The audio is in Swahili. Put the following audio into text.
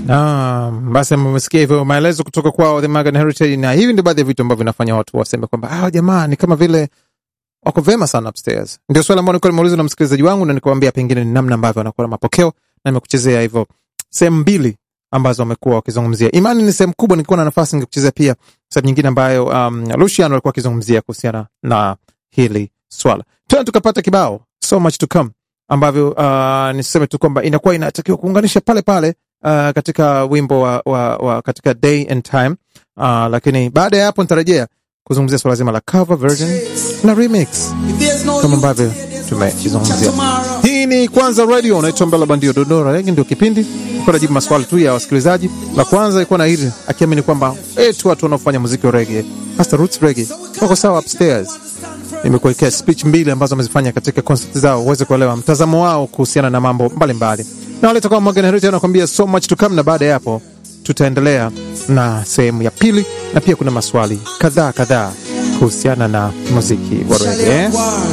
Ah, basi mmesikia hivyo maelezo kutoka kwao The Magan Heritage, na hivi ndio baadhi ya vitu ambavyo vinafanya watu waseme kwamba ah, jamaa ni kama vile wako vema sana upstairs. Ndio swali ambalo nilikuwa nimeuliza na msikilizaji wangu, na nikamwambia pengine ni namna ambavyo wanakuwa na mapokeo, na nimekuchezea hivyo sehemu mbili ambazo wamekuwa wakizungumzia. Imani ni sehemu kubwa, nilikuwa na nafasi ningekuchezea pia sehemu nyingine ambayo um, Luciano alikuwa akizungumzia kuhusiana na hili swala. Tena tukapata kibao so much to come ambavyo uh, niseme tu kwamba inakuwa inatakiwa kuunganisha pale pale uh, katika wimbo wa, wa, wa katika day and time uh, lakini baada ya hapo nitarejea kuzungumzia swala zima la cover version na remix kama ambavyo tumezungumzia. Hii ni Kwanza Radio, unaitwa Mbela Bandio Dodora. Hiki ndio kipindi ilikuwa najibu maswali tu ya wasikilizaji. La kwanza ilikuwa na hili akiamini kwamba eti watu wanaofanya muziki wa reggae hasa roots reggae wako sawa upstairs. Nimekuwekea speech mbili ambazo wamezifanya katika concert zao uweze kuelewa mtazamo wao kuhusiana na mambo mbalimbali, na wale toka Morgan Heritage anakuambia so much to come, na baada ya hapo tutaendelea na sehemu ya pili, na pia kuna maswali kadhaa kadhaa kuhusiana na muziki wa reggae.